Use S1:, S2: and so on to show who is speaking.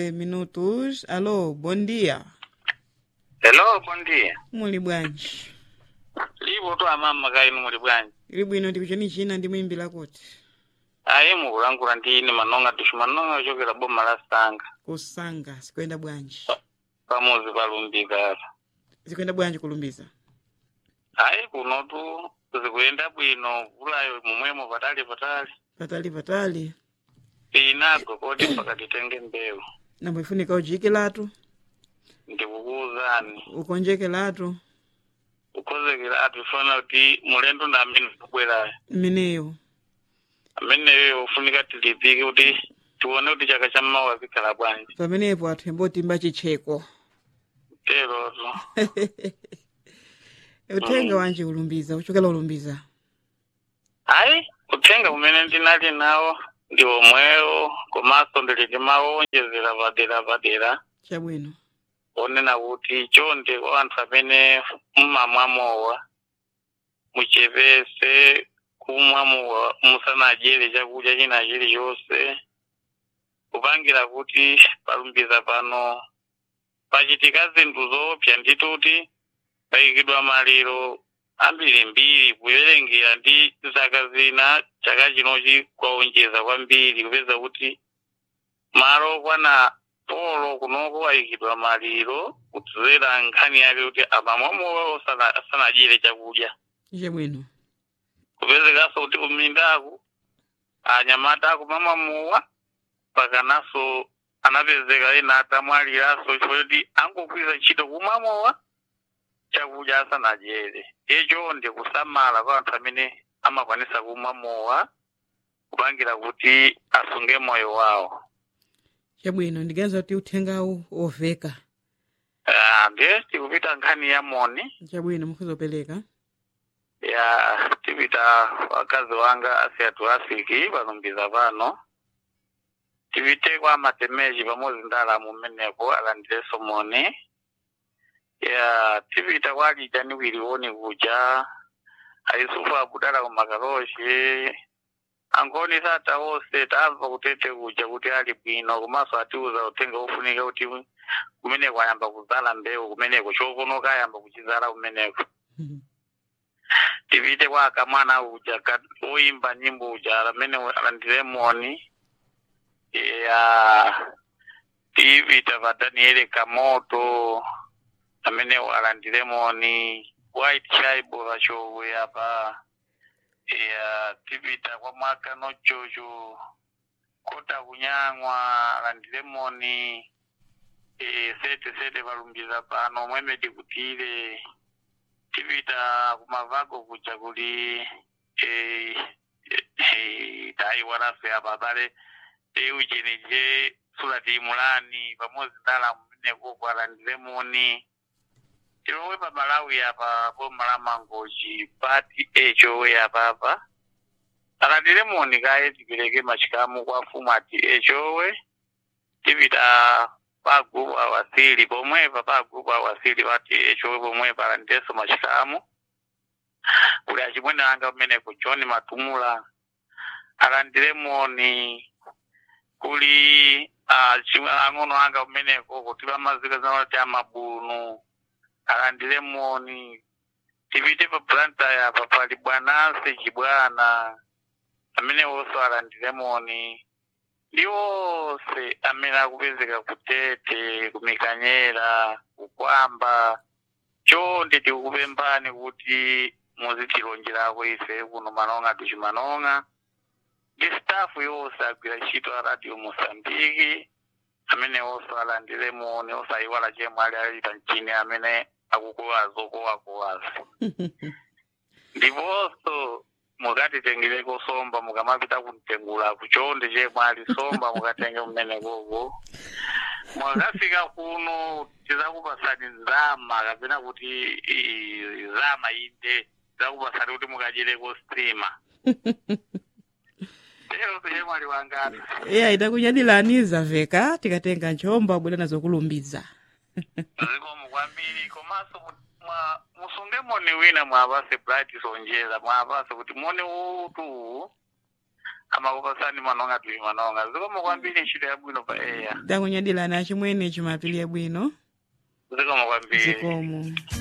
S1: minutos. Alô, bom dia.
S2: Hello, bom dia.
S1: Muli bwanji?
S2: Lipo tu amama kainu muli bwanji.
S1: Ili bwino ndikucheni china ndi muimbira kuti
S2: Ayi mukulangula ndini manonga tushu manonga ochokera boma la Sanga.
S1: kusanga sikuyenda bwanji
S2: Pamuzi palumbika apa.
S1: zikuyenda bwanji kulumbiza
S2: Ayi kuno tu zikuyenda bwino vulayo mumwemo patali patali.
S1: patali patali
S2: Inago kodi pakati tenge mbewu.
S1: nambo ifunika ujikilatu
S2: Ndikukuuzani.
S1: ukonjekelatu
S2: Ukozekera ati fana kuti mulendo na amene kubwerayo.
S1: mmeneyo
S2: Ameneyo ufunika tilipike kuti tione kuti chaka cha mawa zikhala bwanji.
S1: pamenepo athu embotimba chitcheko
S2: Tero tu.
S1: uthenga wanji ulumbiza uchokera ulumbiza
S2: hayi uthenga umene ndinali nawo ndi omwewo komanso ndili ndimawonjezera padera padera
S1: chabwino
S2: onena kuti chonde kwa anthu amene mumamwamowa muchepese kumwamowa musanadyere chakudya china chilichonse kupangira kuti palumbiza pano pachitika zinthu zoopsa ndituti payikidwa maliro ambirimbiri kuwerengera ndi zaka zina chaka chinochi kwaonjeza kwambiri kupeza kuti malo okwana polo kunoko ayikidwa maliro kudzera nkhani yake kuti amamwamowa asanadyere chakudya
S1: chabwino
S2: kupezekanso kuti kumindaku anyamata akumamwamowa pakananso anapezeka ena atamwaliranso chifukwa kuti angogwiza ntchito kumwamowa chakudya asanadyere icho ndi kusamala kwa anthu amene amakwanisa kumwamowa kupangira kuti asunge moyo wawo
S1: chabwino ndiganiza kuti uthengawu oveka
S2: Ah, ndiye tikupita nkhani ya moni
S1: chabwino mukhuzopereka
S2: ya tipita wakazi wanga asiyatu asiki palumbiza pano tipite kwa matemeji pamodzi ndi alamu mmeneko alandireso moni ya tipita kwa alijani wiliwoni kuja aisufu akudala kumakaloshi angoni sata wonse tamva kutete kuja kuti ali bwino komanso atiuza uthenga ufunika kuti kumeneko ayamba kuzala mbewu kumeneko chokonoka ayamba kuchizala kumeneko tipite kwa akamwana uja ka- oimba nyimbo uja amene alandire moni ya tipita pa daniele kamoto amene alandire moni white chaibo vachowe apa ya tipita kwa mwaka nochocho kota kunyang'wa alandire moni e, sete sete palumbiza pano mweme tikutile tipita kumavago kuja kuli eh, eh, tayi walafe apa pale eujenije sulati mulani pamodzi ndala mmeneko kwalandire moni tilomwe pa malawi apa boma la mangoji pati echowe apapa alandire moni kaye tipereke machikamu kwa fumu ati echowe tipita pa gupu awasili pomwepa pa gupu awasili pati echowe pomwepa alandireso machikamu kuli achimwene anga kumeneko john matumula alandire moni kuli ah, chimwe ang'ono anga kumeneko kuti pamazika zanati amabunu alandire moni tipite pa planta yapa pali bwananse chibwana amene wonso alandire moni ndi wonse amene akupezeka kutete kumikanyera kukwamba chonde tikukupemphani kuti muzitilonjerako ife kuno manonga tuchimanonga ndi stafu yonse agwira ntchito a radio mosambiki amene wonso alandire moni osayiwala chemwe ali alita mchini amene akukowaza okowakowaza ndiponso mukatitengereko somba mukamapita kumtengula kuchonde chemwe ali somba mukatenge mmenekoko mwakafika kuno tizakupasani nzama kapena kuti i- zama inde tizakupasani kuti mukadyereko stima lero chemwe ali wangati
S1: iya itakunyadilaniza veka tikatenga nchomba bwera nazo kulumbiza
S2: zikomo kwambiri komanso mu- mwa- musunge moni wina mwapase bright sonjeza mwapase kuti moni utu amakupasani manonga tuli manonga zikomo kwambiri ntchito yabwino pa eya
S1: takunyadilani achimwene chimapili bwino
S2: zikomo kwambiri
S1: zikomo